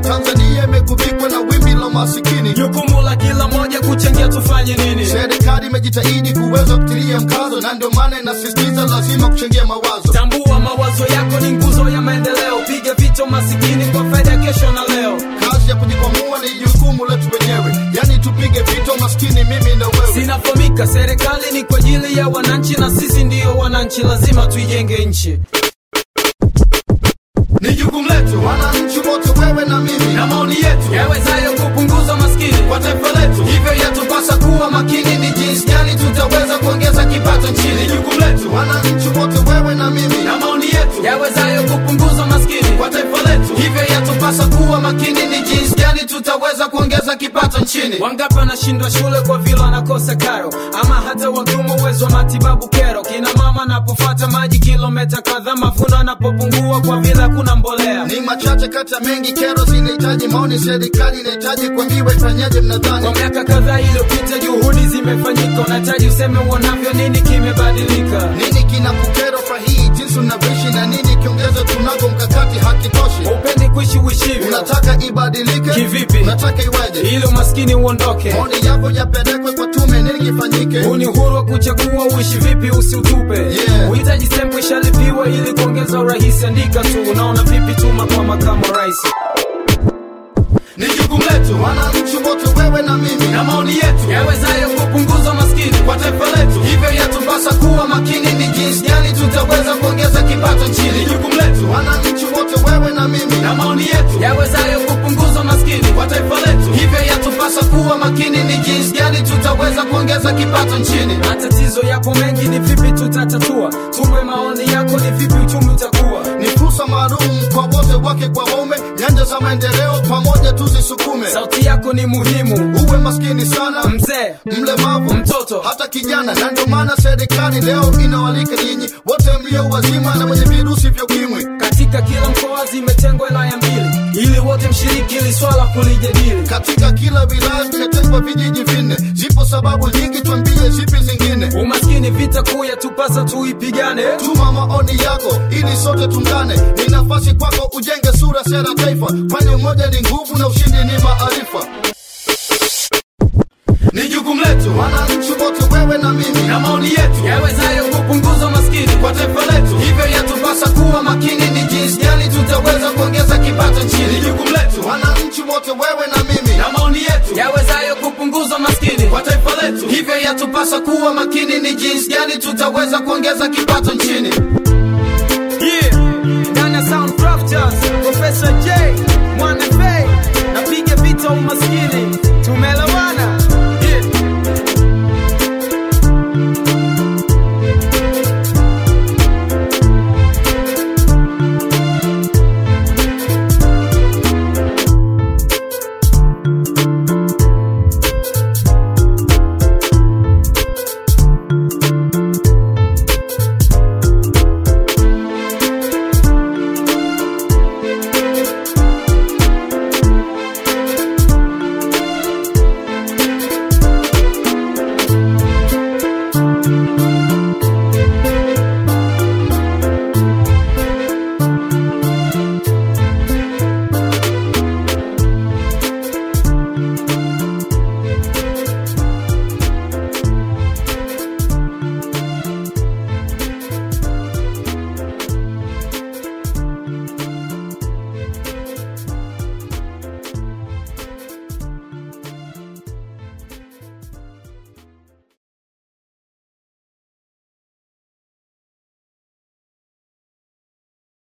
Tanzania imegubikwa na wimbi la masikini. Jukumu la kila moja kuchangia tufanye nini? Serikali imejitahidi kuweza kutilia mkazo, na ndio maana inasisitiza lazima kuchangia mawazo. Tambua mawazo yako ni nguzo ya maendeleo. Piga vito masikini kwa faida ya kesho na leo. Kazi ya kujikwamua ni jukumu letu wenyewe, yani tupige vito maskini, mimi na wewe. Sinafahamika, serikali ni kwa ajili ya wananchi na sisi ndiyo wananchi, lazima tuijenge nchi. Ni jukumu letu wananchi wote, wewe na mimi, na maoni yetu Yawezayo kupunguza maskini kwa taifa letu. Hivyo yatupasa kuwa makini, ni jinsi gani tutaweza kuongeza kipato nchini. Ni jukumu letu wananchi wote, wewe na mimi, na maoni yetu yawezayo kupunguza maskini. kwa taifa letu. Hivyo yatupasa kuwa makini, ni jinsi gani tutaweza kuongeza kipato nchini. Wangapi wanashindwa shule kwa vile wanakosa karo, ama hata wakiuma uwezo wa matibabu kero. Kina mama anapofata maji kilomita kadhaa, mavuno yanapopungua kwa vile hakuna mbolea. Ni machache kati ya mengi, kero zinahitaji maoni, serikali inahitaji kuambiwa ifanyaje. Mnadhani Kwa miaka kadhaa iliyopita juhudi zimefanyika, unahitaji useme uonavyo, nini kimebadilika? nini kinakukero kwa hii jinsi unavyoishi, na nini kiongeze tunago mkakati hakitoshi? Upendi kuishi uishivyo Unataka ibadilike Kivipi? Unataka iweje? ili umaskini uondoke. Maoni yako yapelekwe kwa tume, nini kifanyike? Huu ni uhuru wa kuchagua uishi vipi, usiutupe. Yeah. Uhitaji stempu ishalipiwa ili kuongeza urahisi. Andika tu, unaona vipi? Tuma kwa makamu wa rais. Ni jukumu letu wananchi wote, wewe na mimi, na maoni yetu Yawezayo kupunguza maskini kwa taifa letu. Hivyo yatupasa kuwa makini, ni jinsi gani tutaweza kuongeza kipato nchini. Ni jukumu letu wananchi wote, wewe na mimi, na maoni yetu yawezayo kupunguza maskini. kwa taifa letu. Hivyo yatupasa kuwa makini, ni jinsi gani tutaweza kuongeza kipato nchini. Matatizo yapo mengi, ni vipi tutatatua? Tupe maoni yako, ni vipi uchumi utakuwa? Ni fursa maalum kwa wote, wake kwa waume, nyanja za maendeleo pamoja tuzisukume. Sauti yako ni muhimu, Uwe maskini sana, mzee mlemavu, Mtoto. hata kijana, na ndio maana serikali leo inawalika nyinyi wote mlio wazima na wenye virusi vya ukimwi. katika kila mkoa zimetengwa wilaya mbili ili wote mshiriki ili swala kulijadili. Katika kila wilaya vimetengwa vijiji vinne. Zipo sababu nyingi, twambie zipi zingine. Umaskini vita kuu yatupasa tuipigane. Tuma maoni yako ili sote tungane. Ni nafasi kwako ujenge sura, sera, taifa, kwani umoja ni nguvu na ushindi ni maarifa. Ni jukumu letu wananchi wote, wewe na mimi, na maoni yetu yawezayo kupunguza maskini. kwa taifa letu. Hivyo yatupasa kuwa makini, ni jinsi gani tutaweza kuongeza kipato nchini. Ni jukumu letu wananchi wote, wewe na mimi, na maoni yetu yawezayo kupunguza maskini. kwa taifa letu. Hivyo yatupasa kuwa makini, ni jinsi gani tutaweza kuongeza kipato nchini. Yeah. Ndani ya Sound Crafters, Professor J, Mwana Fay, napiga vita umaskini. Tumeelewana?